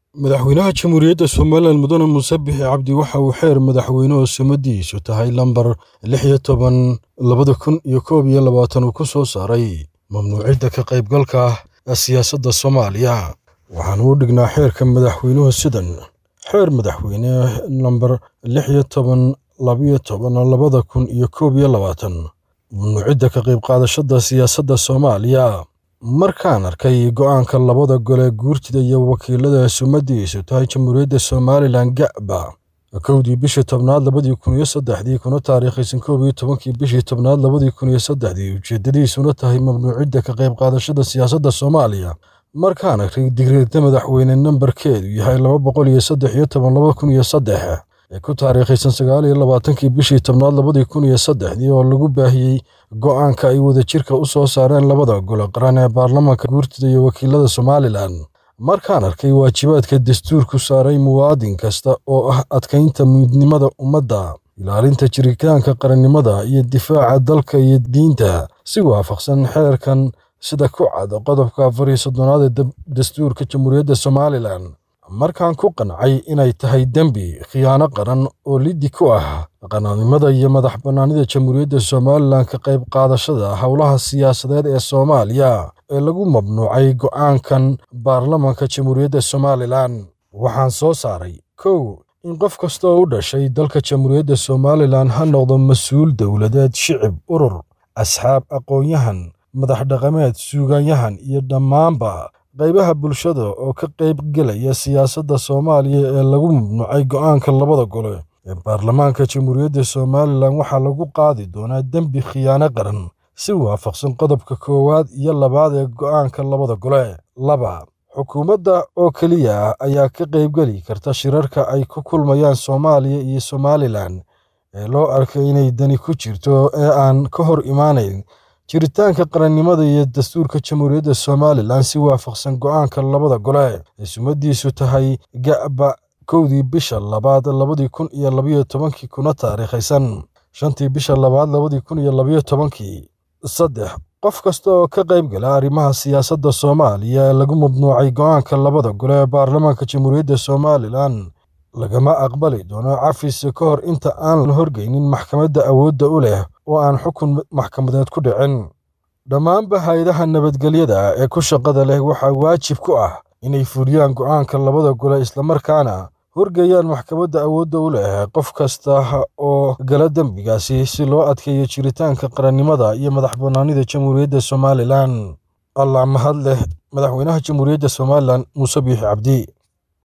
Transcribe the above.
madaxweynaha jamhuuriyadda somalilan mudane muuse bixi cabdi waxa uu xeer madaxweyne oo sumadiisu tahay lambar lix iyo toban labada kun iyo koob iyo labaatan uu ku soo saaray mamnuucidda ka qaybgalka siyaasadda soomaaliya waxaana u dhignaa xeerka madaxweynuhu sidan xeer madaxweyne lambar lix iyo toban labiyo toban labada kun iyo koob iyo labaatan mamnuucidda ka qayb qaadashada siyaasadda soomaaliya markaan arkay go'aanka labada gole guurtida iyo wakiilada sumadiisu tahay jamhuuriyadda somalilan ga'ba kowdii bishii tobnaad labadii kun iyo saddexdii kuna taariikhaysan koob iyo tobankii bishii tobnaad labadii kun iyo saddexdii ujeeddadiisuna tahay mamnuucidda ka qayb qaadashada siyaasadda soomaaliya markaan arkay digreedda madaxweyne nambarkeedu yahay laba boqol iyo saddex iyo toban laba kun iyo saddex ee ku taariikhaysan sagaal iyo labaatankii bishii tobnaad labadii kun iyo saddexdii oo lagu baahiyey go'aanka ay wadajirka u soo saareen labada gole qaran ee baarlamaanka guurtida iyo wakiilada somalilan markaan arkay waajibaadka dastuurku saaray muwaadin kasta oo ah adkaynta midnimada ummadda ilaalinta jiritaanka qarannimada iyo difaaca dalka iyo diinta si waafaqsan xeerkan sida ku cad qodobka afar iyo soddonaad ee dastuurka jamhuuriyadda somalilan markaan ku qancay inay tahay dembi khiyaano qaran oo liddi ku ah qanaanimada iyo madax bannaanida jamhuuriyadda somalilan ka qayb qaadashada howlaha siyaasadeed ee soomaaliya ee lagu mamnuucay go'aankan baarlamanka jamhuuriyadda somalilan waxaan soo saaray kow in qof kasta oo u dhashay dalka jamhuuriyadda somalilan ha noqdo mas-uul dowladeed shicib urur asxaab aqoon-yahan madax dhaqameed suugaanyahan iyo dhammaanba qaybaha bulshada oo ka qayb gelaya siyaasadda soomaaliya ee lagu mamnuucay go'aanka labada gole ee baarlamaanka jamhuuriyadda somalilan waxaa lagu qaadi doonaa dembi khiyaano qaran si waafaqsan qodobka koowaad iyo labaad ee go'aanka labada gole laba xukuumadda oo keliya ah ayaa ka qaybgeli karta shirarka ay ku kulmayaan soomaaliya iyo somalilan ee loo arkay inay dani ku jirto ee aan ka hor imaanayn jiritaanka qarannimada iyo dastuurka jamhuuriyadda somalilan si waafaqsan go'aanka labada gole ee sumadiisu tahay ga'ba kowdii bisha labaad labadii kun iyo labayo tobankii kuna taariikhaysan shantii bisha labaad labadii kun iyo labayo tobankii saddex qof kasta oo ka qayb gala arrimaha siyaasadda soomaaliya ee lagu mamnuucay go'aanka labada gole ee baarlamaanka jamhuuriyadda somalilan lagama aqbali doono cafis ka hor inta aan la horgeynin maxkamadda awoodda u leh oo aan xukun maxkamadeed ku dhicin dhammaanba hay-adaha nabadgelyada ee ku shaqada leh waxaa waajib ku ah inay fuliyaan go'aanka labada gole islamarkaana horgeeyaan maxkamadda awoodda u leh qof kasta oo gala dembigaasi si loo adkeeyo jiritaanka qarannimada iyo madax bannaanida jamhuuriyadda somalilan allah mahad leh madaxweynaha jamhuuriyadda somalilan muuse biixi cabdi